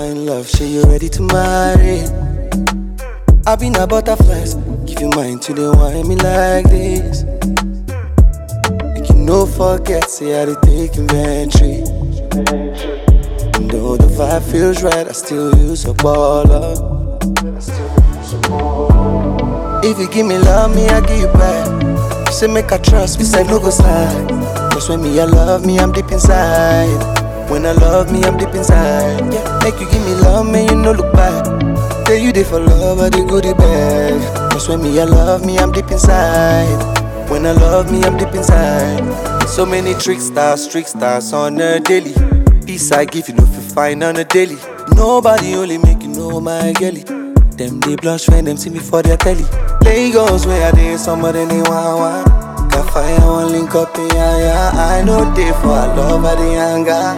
find love, say you ready to marry. I been a butterflies, give you mine to the wine me like this. Make you no forget, say I did take inventory. And though the vibe feels right, I still use a baller. If you give me love, me I give you back. You say make I trust, we say no go slide. Cause when me I love me, I'm deep inside. When I love me, I'm deep inside. Yeah, make you give me love, man, you no look back. Tell you they for love, I they go the bad. Cause when me I love me, I'm deep inside. When I love me, I'm deep inside. So many tricksters, tricksters on a daily. Peace I give you, no fi find on a daily. Nobody only make you know my girlie. Them they blush when them see me for their telly. Lagos where I did somebody they want one. Got fire one link up in yeah, yeah. I know they for I love I the anger.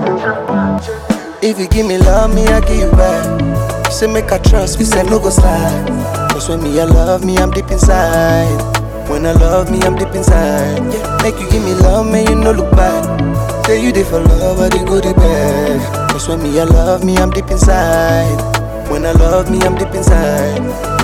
If you give me love, me I give you back. You say make I trust, we say no go slide. Cause when me I love me, I'm deep inside. When I love me, I'm deep inside. Yeah, make you give me love, man, you no look back. Say you there for love, I they go the bad. Cause when me I love me, I'm deep inside. When I love me, I'm deep inside.